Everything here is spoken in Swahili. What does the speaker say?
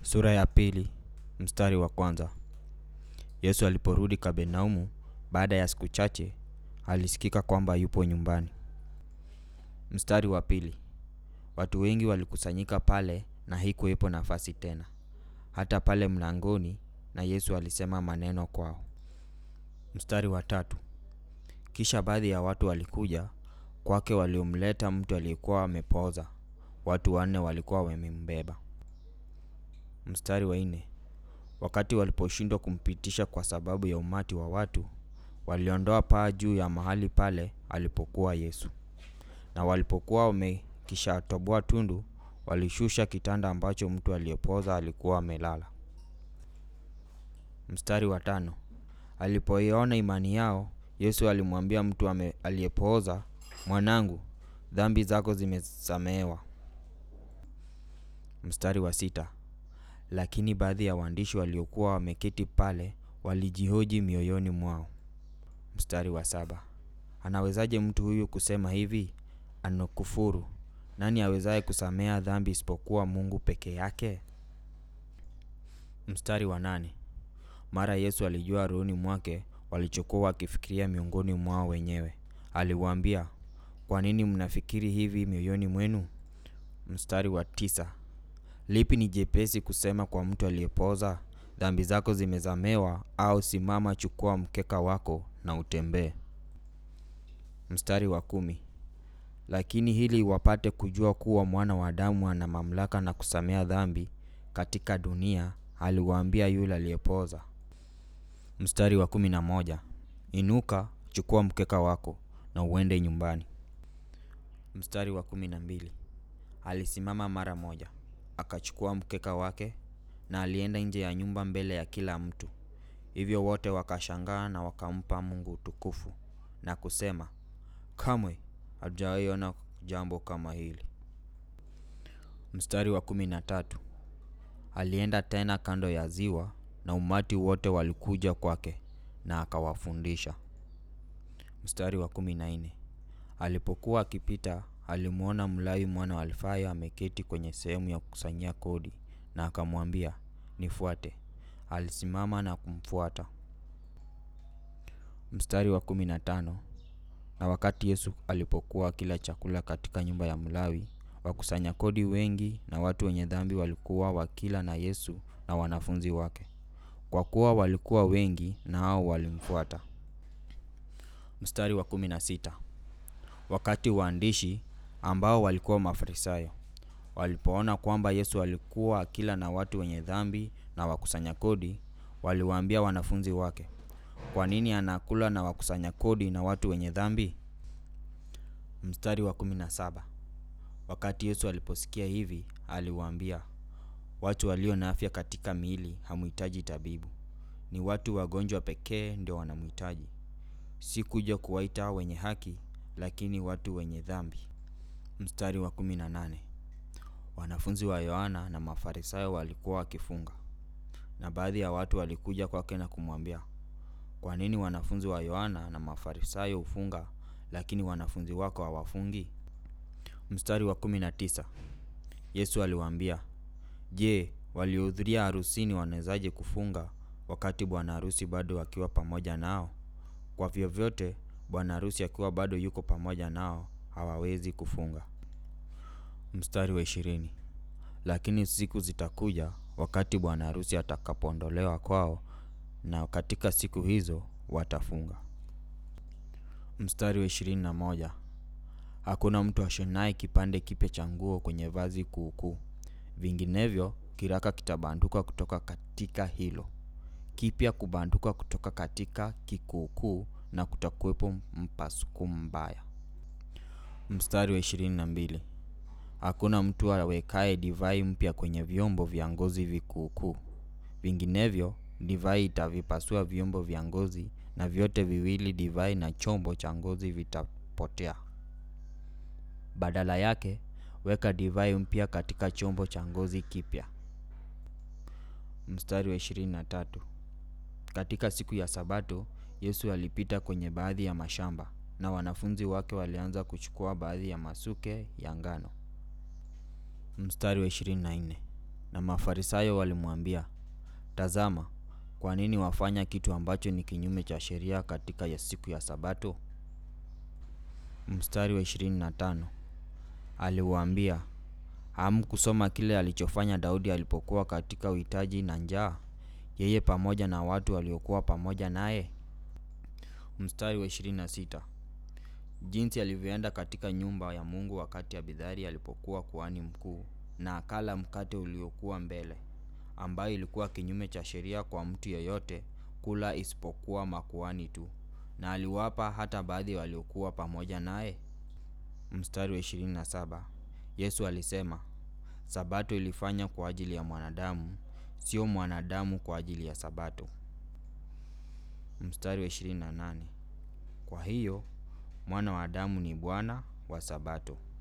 Sura ya pili mstari wa kwanza. Yesu aliporudi Kapenaumu baada ya siku chache, alisikika kwamba yupo nyumbani. Mstari wa pili. Watu wengi walikusanyika pale na haikuwepo nafasi tena, hata pale mlangoni, na Yesu alisema maneno kwao. Mstari wa tatu. Kisha baadhi ya watu walikuja kwake, waliomleta mtu aliyekuwa amepooza. Watu wanne walikuwa wamembeba. Mstari wa nne. Wakati waliposhindwa kumpitisha kwa sababu ya umati wa watu, waliondoa paa juu ya mahali pale alipokuwa Yesu. Na walipokuwa wamekishatoboa tundu, walishusha kitanda ambacho mtu aliyepooza alikuwa amelala. Mstari wa tano. Alipoiona imani yao, Yesu alimwambia mtu ame- aliyepooza, mwanangu, dhambi zako zimesamehewa. Mstari wa sita. Lakini baadhi ya waandishi waliokuwa wameketi pale walijihoji mioyoni mwao. Mstari wa saba. Anawezaje mtu huyu kusema hivi? Anakufuru. Nani awezaye kusamea dhambi isipokuwa Mungu peke yake? Mstari wa nane. Mara Yesu alijua rohoni mwake walichokuwa wakifikiria miongoni mwao wenyewe. Aliwaambia, kwa nini mnafikiri hivi mioyoni mwenu? Mstari wa tisa. Lipi ni jepesi kusema kwa mtu aliyepooza, dhambi zako zimesamehewa, au simama, chukua mkeka wako na utembee? Mstari wa kumi. Lakini hili wapate kujua kuwa mwana wa Adamu ana mamlaka na kusamea dhambi katika dunia, aliwaambia yule aliyepooza. Mstari wa kumi na moja. Inuka, chukua mkeka wako na uende nyumbani. Mstari wa kumi na mbili. Alisimama mara moja, akachukua mkeka wake na alienda nje ya nyumba mbele ya kila mtu. Hivyo wote wakashangaa na wakampa Mungu utukufu na kusema, kamwe hatujawahi ona jambo kama hili. Mstari wa kumi na tatu. Alienda tena kando ya ziwa na umati wote walikuja kwake na akawafundisha. Mstari wa kumi na nne. Alipokuwa akipita alimwona Mlawi mwana wa Alfayo ameketi kwenye sehemu ya kukusanyia kodi na akamwambia, nifuate. Alisimama na kumfuata. Mstari wa kumi na tano. Na wakati Yesu alipokuwa akila chakula katika nyumba ya Mlawi, wakusanya kodi wengi na watu wenye dhambi walikuwa wakila na Yesu na wanafunzi wake, kwa kuwa walikuwa wengi, nao walimfuata. Mstari wa kumi na sita. Wakati waandishi ambao walikuwa Mafarisayo walipoona kwamba Yesu alikuwa akila na watu wenye dhambi na wakusanya kodi, waliwaambia wanafunzi wake, kwa nini anakula na wakusanya kodi na watu wenye dhambi? Mstari wa kumi na saba. Wakati Yesu aliposikia hivi, aliwaambia, watu walio na afya katika miili hamhitaji tabibu, ni watu wagonjwa pekee ndio wanamhitaji. Si kuja kuwaita wenye haki, lakini watu wenye dhambi. Mstari wa kumi na nane. Wanafunzi wa Yohana na Mafarisayo walikuwa wakifunga, na baadhi ya watu walikuja kwake na kumwambia, kwa nini wanafunzi wa Yohana na Mafarisayo hufunga, lakini wanafunzi wako hawafungi? Mstari wa kumi na tisa. Yesu aliwaambia, Je, waliohudhuria harusini wanawezaje kufunga wakati bwana harusi bado akiwa pamoja nao? Kwa vyovyote bwana harusi akiwa bado yuko pamoja nao hawawezi kufunga. Mstari wa ishirini. Lakini siku zitakuja wakati bwana harusi atakapoondolewa kwao, na katika siku hizo watafunga. Mstari wa ishirini na moja. Hakuna mtu ashonaye kipande kipya cha nguo kwenye vazi kuukuu, vinginevyo kiraka kitabanduka kutoka katika hilo kipya kubanduka kutoka katika kikuukuu, na kutakuwepo mpasuko mbaya. Mstari wa ishirini na mbili. Hakuna mtu awekaye divai mpya kwenye vyombo vya ngozi vikuukuu, vinginevyo divai itavipasua vyombo vya ngozi, na vyote viwili, divai na chombo cha ngozi, vitapotea. Badala yake weka divai mpya katika chombo cha ngozi kipya. Mstari wa ishirini na tatu. Katika siku ya Sabato Yesu alipita kwenye baadhi ya mashamba, na wanafunzi wake walianza kuchukua baadhi ya masuke ya ngano. Mstari wa ishirini na nne. Na Mafarisayo walimwambia, Tazama, kwa nini wafanya kitu ambacho ni kinyume cha sheria katika ya siku ya Sabato? Mstari wa 25. Aliwaambia, hamkusoma kile alichofanya Daudi alipokuwa katika uhitaji na njaa, yeye pamoja na watu waliokuwa pamoja naye? Mstari wa 26. Jinsi alivyoenda katika nyumba ya Mungu wakati Abidhari alipokuwa kuhani mkuu na akala mkate uliokuwa mbele, ambayo ilikuwa kinyume cha sheria kwa mtu yeyote kula isipokuwa makuhani tu, na aliwapa hata baadhi waliokuwa pamoja naye. Mstari wa 27. Yesu alisema, Sabato ilifanywa kwa ajili ya mwanadamu, sio mwanadamu kwa ajili ya Sabato. Mstari wa 28. Kwa hiyo, mwana wa Adamu ni Bwana wa Sabato.